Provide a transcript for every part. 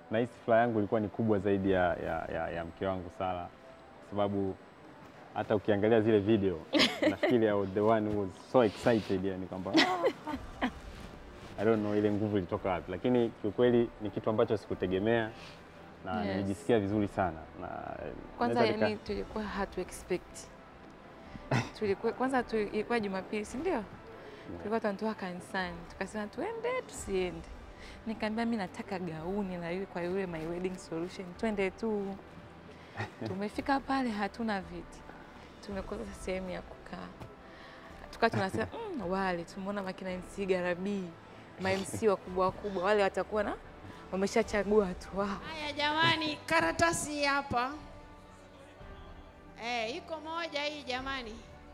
nahisi furaha yangu ilikuwa ni kubwa zaidi ya, ya, ya, ya mke wangu Sara, kwa sababu hata ukiangalia zile video nafikiri I was the one who was so excited, yani kwamba I don't know ile nguvu ilitoka wapi, lakini kiukweli ni kitu ambacho sikutegemea na Yes. nilijisikia vizuri sana na Kwanza naweza nika- yani tulikuwa hatu expect. Tulikuwa kwanza tu, ilikuwa Jumapili, si ndio? Tulikuwa tunatoka kanisani, tukasema tuende tusiende. Nikamwambia mimi nataka gauni na yule kwa yule my wedding solution, twende tu. Tumefika pale hatuna viti, tumekosa sehemu ya kukaa, tukawa tunasema mm, wale tumeona makina MC Garabii, ma MC wakubwa wakubwa wale watakuwa na wameshachagua watu wao. Haya jamani, karatasi hii hapa eh, iko moja hii jamani.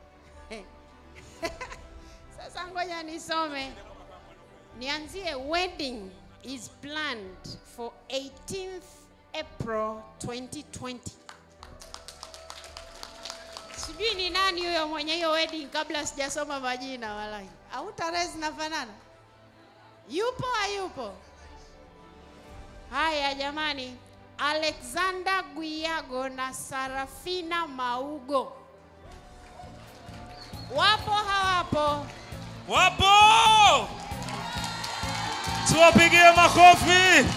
Sasa ngoja nisome, nianzie. Wedding is planned for 18th April 2020. Sijui ni nani huyo mwenye hiyo wedding, kabla sijasoma majina walai, au tarehe zinafanana. Yupo hayupo? Haya jamani, Alexander Guiago na Sarafina Maugo wapo hawapo? Wapo! Tuwapigie makofi!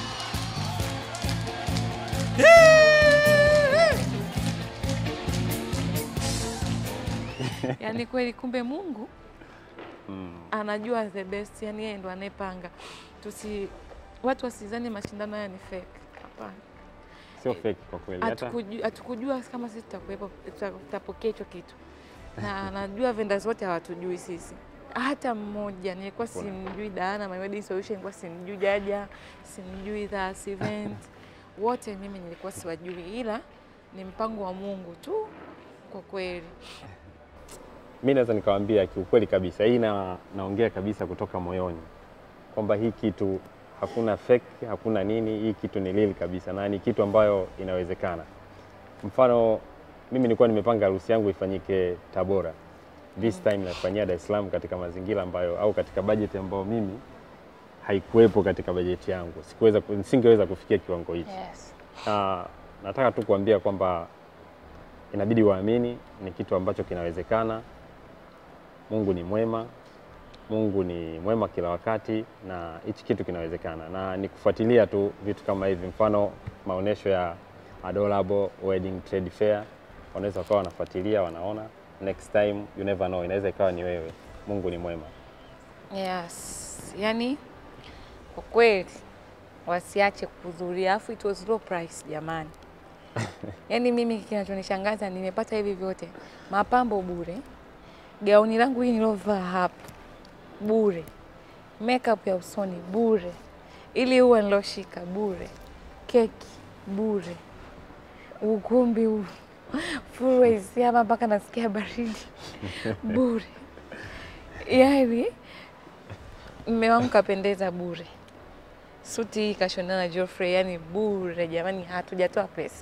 Yaani kweli kumbe Mungu mm, anajua the best, yani yeye ndo anayepanga. Tusi watu wasizani mashindano haya ni fake. Hapana. sio fake kwa kweli hata Hatukuju- Hatukujua kama sisi tutakuwepo tuta- tutapokea hicho kitu. Na najua vendors wote hawatujui sisi. Hata mmoja nilikuwa simjui Diana My Wedding Solution, nilikuwa simjui Jaja, simjui Thas Event. Wote mimi nilikuwa siwajui ila ni mpango wa Mungu tu kwa kweli. mi naweza nikawaambia kiukweli kabisa, hii na, naongea kabisa kutoka moyoni kwamba hii kitu hakuna fake, hakuna nini, hii kitu ni real kabisa na ni kitu ambayo inawezekana. Mfano mimi nilikuwa nimepanga harusi yangu ifanyike Tabora, this time nafanyia Dar es Salaam katika mazingira ambayo au katika bajeti ambayo mimi haikuwepo katika bajeti yangu, sikuweza, nisingeweza kufikia kiwango hichi Yes. na nataka tu kuambia kwamba inabidi waamini, ni kitu ambacho kinawezekana. Mungu ni mwema, Mungu ni mwema kila wakati, na hichi kitu kinawezekana, na ni kufuatilia tu vitu kama hivi, mfano maonyesho ya Adorable Wedding Trade Fair, wanaweza wakawa wanafuatilia, wanaona next time, you never know, inaweza ikawa ni wewe. Mungu ni mwema. Yes, yani kwa kweli wasiache kuhudhuria, afu it was low price jamani. Yaani mimi kinachonishangaza nimepata hivi vyote, mapambo bure, gauni langu hii nilovaa hapa bure, makeup ya usoni bure, ili ua niloshika bure, keki bure, ukumbi huu full AC hapa mpaka nasikia baridi bure, yaani mme wangu kapendeza bure, suti hii kashonana na Geoffrey, yani bure jamani, hatujatoa pesa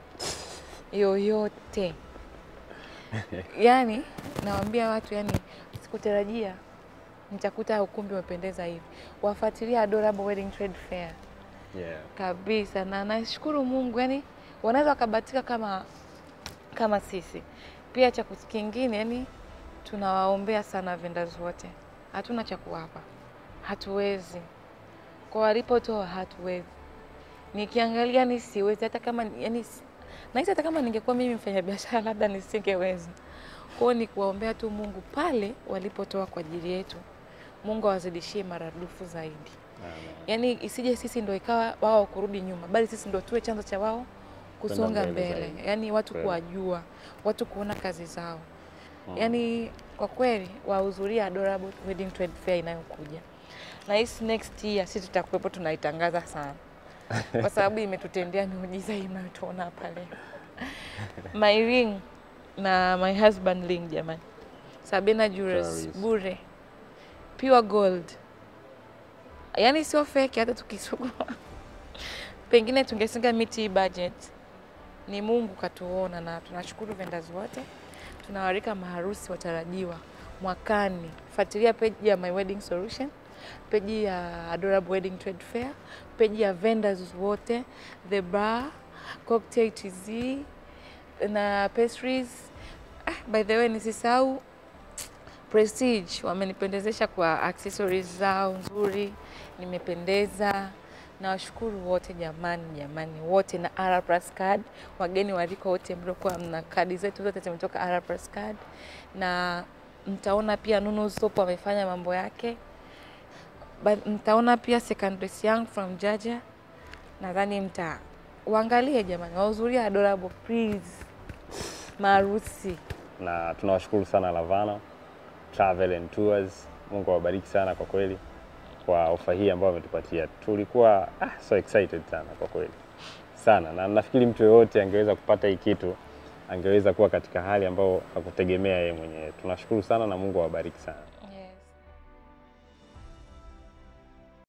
yoyote. Yani nawaambia watu, yani sikutarajia nitakuta ukumbi umependeza hivi. Wafuatilia Adorable Wedding Trade Fair Yeah. kabisa, na nashukuru Mungu, yani wanaweza wakabatika kama kama sisi. Pia cha kus- kingine, yani tunawaombea sana vendors wote, hatuna cha kuwapa, hatuwezi kwa walipotoa, hatuwezi. Nikiangalia ni siwezi, hata kama yani, nahisi hata kama ningekuwa mimi mfanyabiashara labda nisingeweza. Kwa hiyo ni kuwaombea tu Mungu pale walipotoa kwa ajili yetu, Mungu awazidishie maradufu zaidi. Amen. Yaani isije sisi ndo ikawa wao kurudi nyuma, bali sisi ndo tuwe chanzo cha wao kusonga mbele mbele, zaidi. yaani watu Kweli. kuwajua, watu kuona kazi zao. Mm. Yaani kwa kweli wahudhuria Adorable Wedding Trade Fair inayokuja, na hisi next year sisi tutakuwepo, tunaitangaza sana kwa sababu imetutendea miujiza hii mnayotuona hapa leo. My ring na my husband ring, jamani, Sabina Jewelers Jewelries. bure, pure gold, yaani sio fake. Hata tukisukuma pengine tungesinga miti hii budget, ni Mungu katuona, na tunashukuru vendors wote, tunawarika maharusi watarajiwa mwakani. Fuatilia page ya My Wedding Solution, peji ya Adorable Wedding Trade Fair, peji ya vendors wote, The Bar, Cocktail TZ na pastries. Ah, by the way nisisahau Prestige wamenipendezesha kwa accessories zao nzuri, nimependeza. Nawashukuru wote jamani, jamani wote na R Plus card, wageni waliko wote mliokuwa mna kadi zetu zote zimetoka R Plus card, na mtaona pia Nunu Soap amefanya mambo yake. Ba- Mtaona pia Secondary Young from Jaja, nadhani mta waangalie jamani, wahudhurie Adorable please, maarusi na tunawashukuru sana Lavana Travel and Tours. Mungu awabariki sana kwa kweli kwa ofa hii ambayo ametupatia. Tulikuwa ah, so excited sana kwa kweli sana, na nafikiri mtu yoyote angeweza kupata hii kitu angeweza kuwa katika hali ambayo hakutegemea yeye mwenyewe. Tunashukuru sana na Mungu awabariki sana.